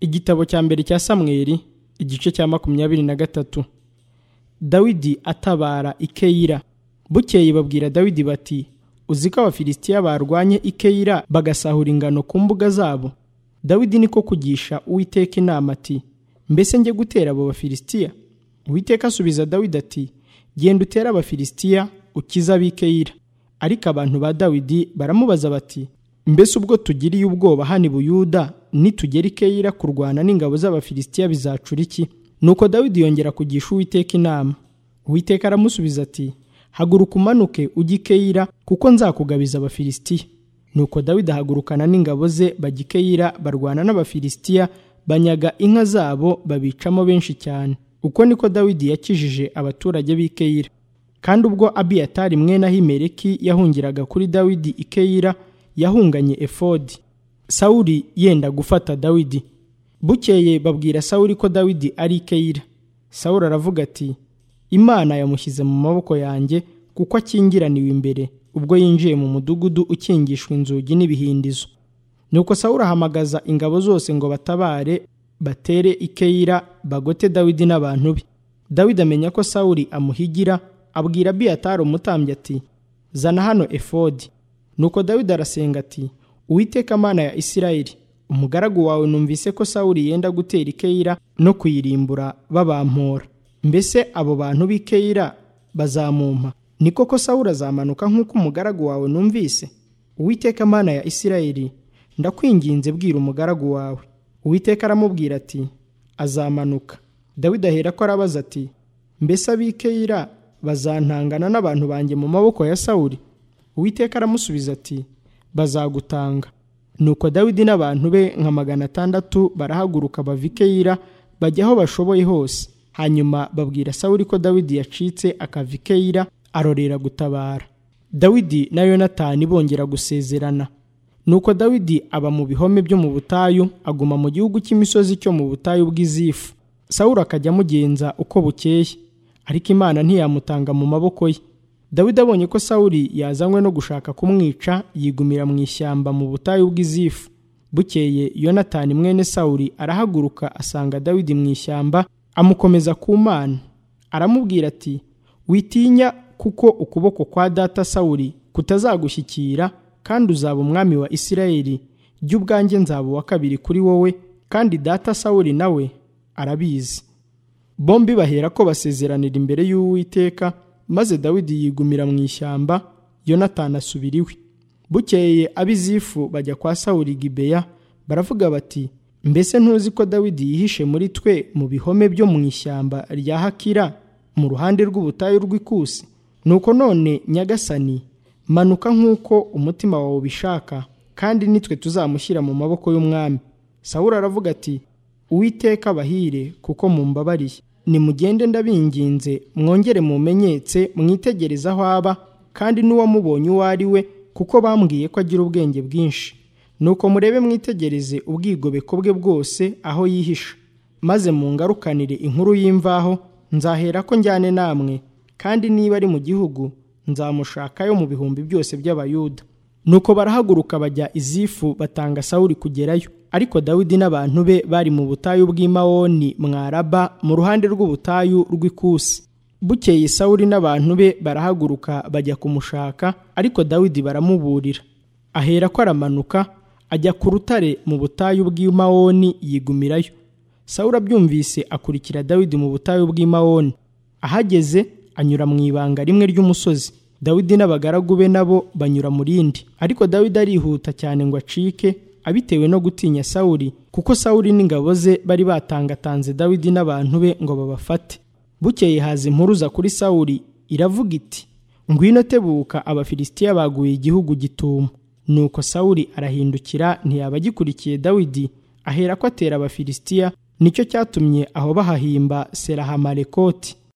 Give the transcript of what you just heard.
igitabo cya mbere cya samweri igice cya makumyabiri na gatatu dawidi atabara ikeyira bukeye babwira dawidi bati uzi ko abafilisitiya barwanye ikeyira bagasahura ingano ku mbuga zabo dawidi niko kugisha uwiteka inama ati mbese njye gutera abo bafilisitiya uwiteka asubiza dawidi ati genda utere abafilisitiya ukize ab'ikeyira ariko abantu ba dawidi baramubaza bati mbese ubwo tugiriye ubwoba hano i buyuda nitugera ikeyira kurwana n'ingabo z'abafilisitiya bizacura iki nuko dawidi yongera kugisha uwiteka inama uwiteka aramusubiza ati haguruka umanuke ujye ikeyira kuko nzakugabiza abafilisitiya nuko dawidi ahagurukana n'ingabo ze bajya ikeyira barwana n'abafilisitiya banyaga inka zabo babicamo benshi cyane uko niko dawidi yakijije abaturage b'ikeyira kandi ubwo abiyatari mwene ahimereki yahungiraga kuri dawidi ikeyira yahunganye efodi sawuli yenda gufata dawidi bukeye babwira sawuli ko dawidi ari ikeyira sawuli aravuga ati imana yamushyize mu maboko yanjye kuko akingiraniwe imbere ubwo yinjiye mu mudugudu ukingishwa inzugi n'ibihindizo nuko sawuli ahamagaza ingabo zose ngo batabare batere ikeyira bagote dawidi n'abantu be dawidi amenya ko sawuli amuhigira abwira abiyatari umutambyi ati zana hano efodi nuko dawidi arasenga ati uwiteka mana ya isirayeli umugaragu wawe numvise ko sawuli yenda gutera ikeyira no kuyirimbura babampora mbese abo bantu b'ikeyira bazamumpa ni koko sawuli azamanuka nk'uko umugaragu wawe numvise uwiteka mana ya isirayeli ndakwinginze bwira umugaragu wawe uwiteka aramubwira ati azamanuka dawidi ahera ko arabaza ati mbese ab'ikeyira bazantangana n'abantu banjye mu maboko ya sawuli uwiteka aramusubiza ati bazagutanga nuko dawidi n'abantu be nka magana atandatu barahaguruka bava ikeyira bajya aho bashoboye hose hanyuma babwira sawuli ko dawidi yacitse akava ikeyira arorera gutabara dawidi na yonatani bongera gusezerana nuko dawidi aba mu bihome byo mu butayu aguma mu gihugu cy'imisozi cyo mu butayu bw'izifu sawuli akajya amugenza uko bukeye ariko imana ntiyamutanga mu maboko ye dawidi abonye ko sawuli yazanywe no gushaka kumwica yigumira mu ishyamba mu butayu bw'izifu bukeye yonatani mwene sawuli arahaguruka asanga dawidi mu ishyamba amukomeza ku mana aramubwira ati witinya kuko ukuboko kwa data sawuli kutazagushyikira kandi uzaba umwami wa isirayeli jya ubwanjye nzaba uwa kabiri kuri wowe kandi data sawuli nawe arabizi bombi bahera ko basezeranira imbere y'uwiteka maze dawidi yigumira mu ishyamba yonatani asubira iwe bukeye abizifu bajya kwa sawuli gibeya baravuga bati mbese ntuzi ko dawidi yihishe muri twe mu bihome byo mu ishyamba rya hakira mu ruhande rw'ubutayu rw'ikusi nuko none nyagasani manuka nk'uko umutima wawe ubishaka kandi nitwe tuzamushyira mu maboko y'umwami sawuli aravuga ati uwiteka abahire kuko mumbabariye nimugende ndabinginze mwongere mumenyetse mwitegereze aho aba kandi n'uwamubonye uwo ari we kuko bambwiye ko agira ubwenge bwinshi nuko murebe mwitegereze ubwigobeko bwe bwose aho yihisha maze mungarukanire inkuru y'imvaho nzahera ko njyane namwe kandi niba ari mu gihugu nzamushakayo mu bihumbi byose by'abayuda nuko barahaguruka bajya izifu batanga sawuri kugerayo ariko dawidi n'abantu be bari mu butayu bw'imawoni mwaraba mu ruhande rw'ubutayu rw'ikusi bukeye sawuli n'abantu be barahaguruka bajya kumushaka ariko dawidi baramuburira ahera ko aramanuka ajya ku rutare mu butayu bw'imawoni yigumirayo sawuli abyumvise akurikira dawidi mu butayu bw'imawoni ahageze anyura mu ibanga rimwe ry'umusozi dawidi n'abagaragu be nabo banyura mu rindi ariko dawidi arihuta cyane ngo acike abitewe no gutinya sawuli kuko sawuli n'ingabo ze bari batangatanze dawidi n'abantu be ngo babafate bukeye haza impuruza kuri sawuli iravuga iti ngwino tebuka abafilisitiya baguye igihugu gituma nuko sawuli arahindukira ntiyaba agikurikiye dawidi ahera ko atera abafilisitiya nicyo cyatumye aho bahahimba seraha marekoti